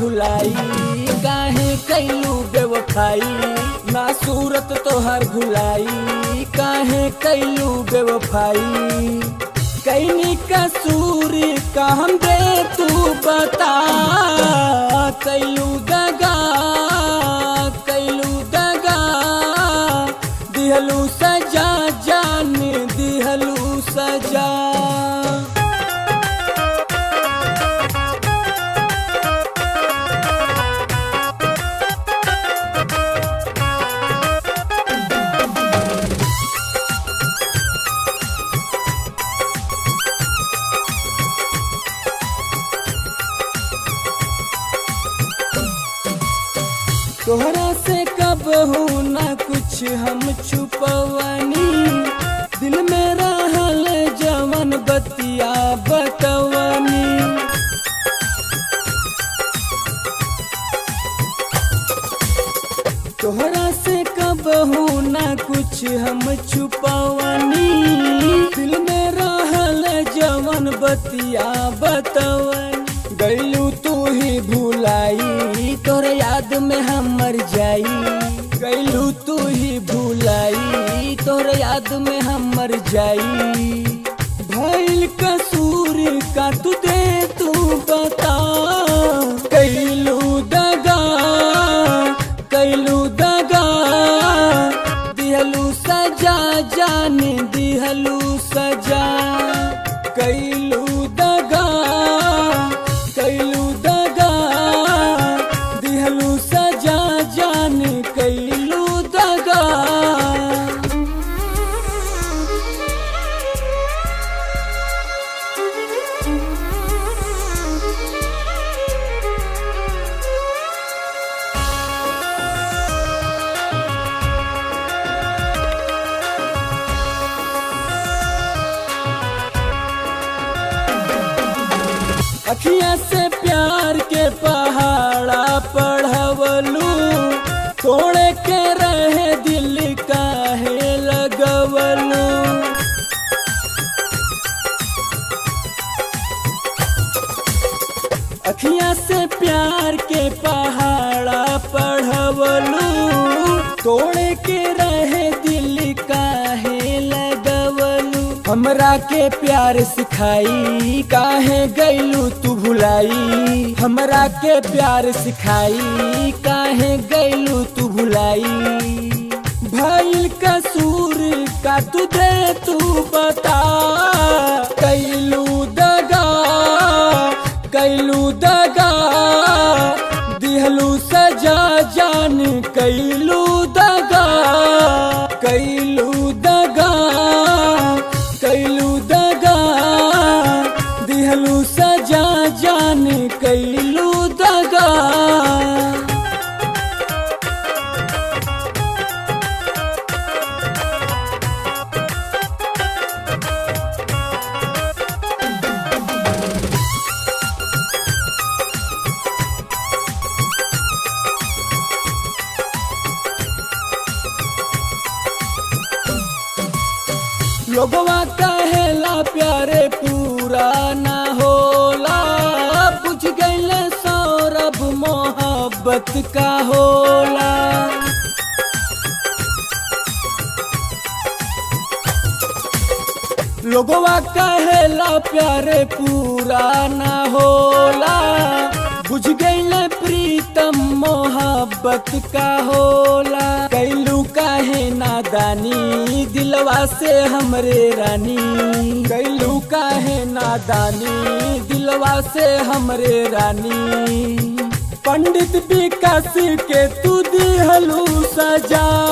भुलाई काहे कैलू बेवफाई ना सूरत तोहर भुलाई काहे कैलू बेवफाई कैनी कसूर का हम दे तू बता कैलू दगा कैलू दगा दिहलू सजा जान दिहलू सजा तोहरा से कब हूँ ना कुछ हम छुपवनी दिल में रहल जवन बतिया बतवनी तोहरा से कब हूँ ना कुछ हम छुपवनी दिल में रहल जवन बतिया बतवनी गैलू तू ही भुलाई तोर याद में हम मर जाई गैलू तू ही भुलाई तोर याद में हम मर जाई भइल कसूर का तू दे तू बता कैलू दगा कैलू दगा दिहलू सजा जान दिहलू सजा कैलू दगा कैलू दगा दिहलू सजा जान कैलू दगा अखिया से प्यार के पहाड़ा पढ़वलू तोड़े के रहे दिल काहे लगवलू अखिया से प्यार के पहाड़ा पढ़वलू तोड़े के रहे दिल काहे लगवलू हमरा के प्यार सिखाई काहे गैलू तू भुलाई हमरा के प्यार सिखाई काहे गैलू तू भुलाई भइल कसूर का तू दे तू बता कैलू दगा कैलू दगा दिहलू सजा जान कैलू दगा कैलू दगा कैलू दगा दिहलू सजा जान कैलू दगा लोगवा कहेला प्यारे पूरा ना होला बुझ गईले सौरभ मोहब्बत का होला लोगवा कहेला प्यारे पूरा ना होला बुझ गईले प्रीतम मोहब्बत का होला कैलू काहे नादानी दिलवा से हमरे रानी कैलू काहे नादानी दिलवा से हमरे रानी पंडित विकास के तू दिहलू सजा